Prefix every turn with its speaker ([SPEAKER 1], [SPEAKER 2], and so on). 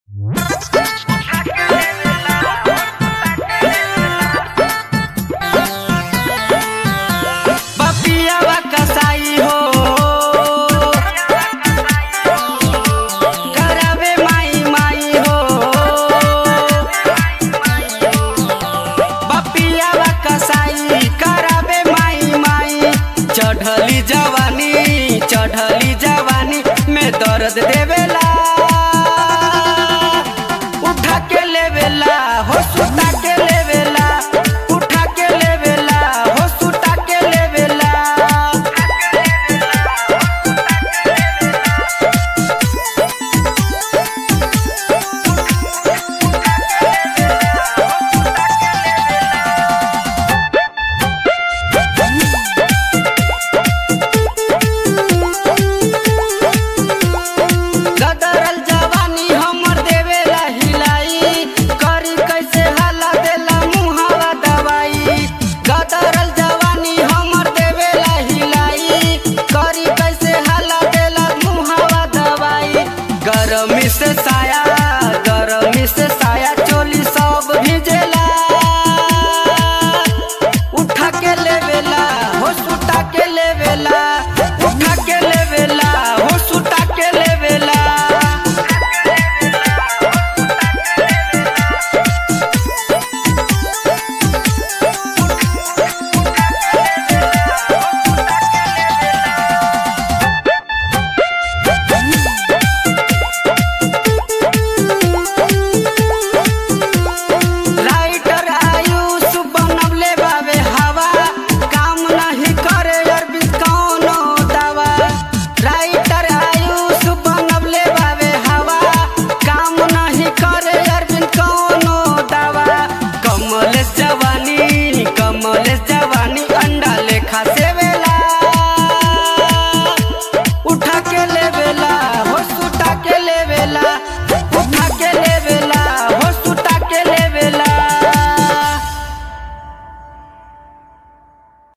[SPEAKER 1] बपियावा कसाई हो करावे माई माई हो बपियावा कसाई करावे माई माई चढ़ली जवानी चढ़ली जवानी में दर्द देवेला उठा के लेवेला हो सुता के लेवेला उठा के लेवेला हो सुता के लेवेला गदरल जवानी हमर देवेला हिलाई करी कैसे हला देला मुहावा दवाई गदरल जवानी हमर देवेला हिलाई करी कैसे हला देला मुहावा दवाई गरमी से सा